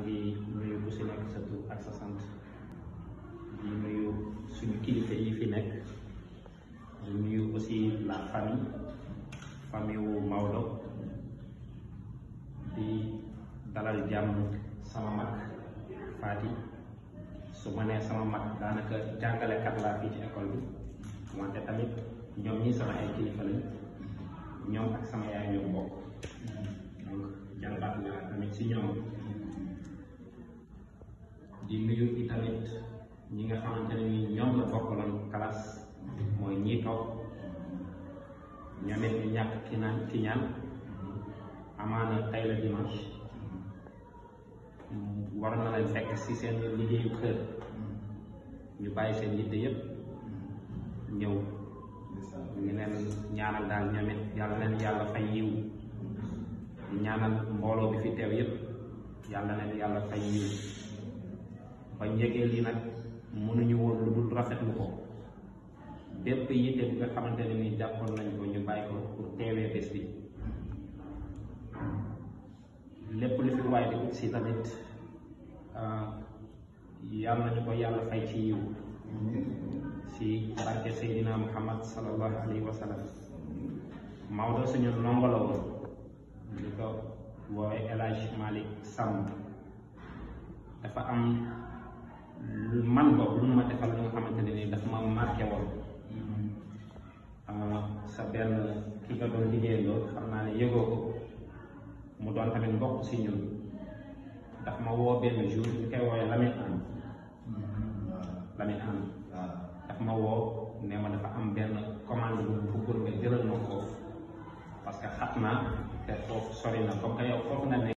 ngi nuyu ku si nekk sa tur ak sa sant di nuyu suñu kilifa yi fi nekk di nuyu aussi la famille famille wu Maodo di dalal jàmm sama mag Fati su ma nee sama mag daanaka jàngalekat laa fii ci école bi wante tamit ñoom ñi sama ay kilifa lañ ñoom ak sama yaay ñoo bokk donc jàngaat naa tamit si ñoom di nuyu i tamit ñi nga xamante ne ni ñoom la bokkaloon classe mooy ñii toog ñoom it ñu ñàkk ki naan ki ñaan amaana tey la dimanche war na leen fekk si seen liggéeyu kër ñu bàyyi seen yitte yépp ñëw ñu leen ñaanal daal ñoom it yàlla leen yàlla fay yiw di ñaanal mbooloo bi fi teew yépp yàlla leen yàlla fay yiw ba njëgee lii nag mënuñu woon lu dul rafetlu ko bépp yitte bi nga xamante ne ni jàppoon nañ ko ñu bàyyi ko pour teewee bés bi lépp lu fi waay di ut si tamit yàlla nañu ko yàlla fay ci yiw si barke Seydina Muhammad sallallahu alayhi wa sallam Maodo suñu ndongo la woon ñu ko woowee El Hadj Malick Samb dafa am man boobu lu ma defal lu nga xamante ne ni dafa ma marqué woon sa benn ki nga doon liggéeyandoo xam naa ne yëgoo ko mu doon tamit mbokk si ñun daf ma woo benn jour ñu koy woowee Lamine Anne Lamine Anne daf ma woo ne ma dafa am benn commande bu mu bëggoon nga jëlal ma foofu parce que xat naa te foofu sori na comme que yow foofu nga ne